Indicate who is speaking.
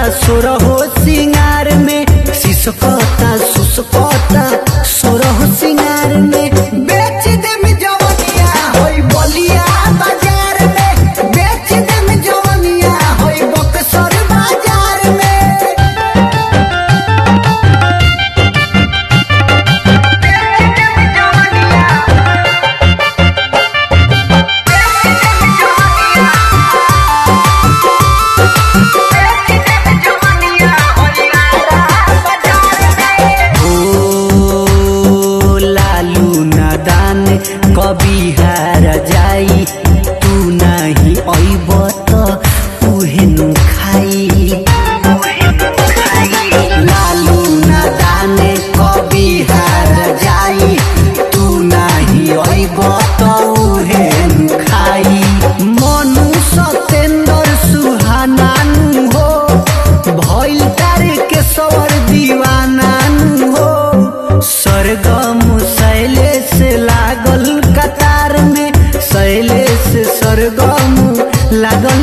Speaker 1: सोरहो सिंगार में सिसकता सुसकता सोरहो सिंगार में बेच दे में जवनिया होई बलिया बाजार में बेच दे में जवनिया होई बक्सर बाजार में ओ लालू नादान कभी हार जाई तू नाही अइब त उहे नु खाई लालू नादान कभी हार जाई तू नाही अइब त उहे नु खाई मनु सतेंद्र सुहानानु हो भइल तार के सवर दीवानानु हो सरगम शैलेश लागल कतार में शैलेश सरगम लागल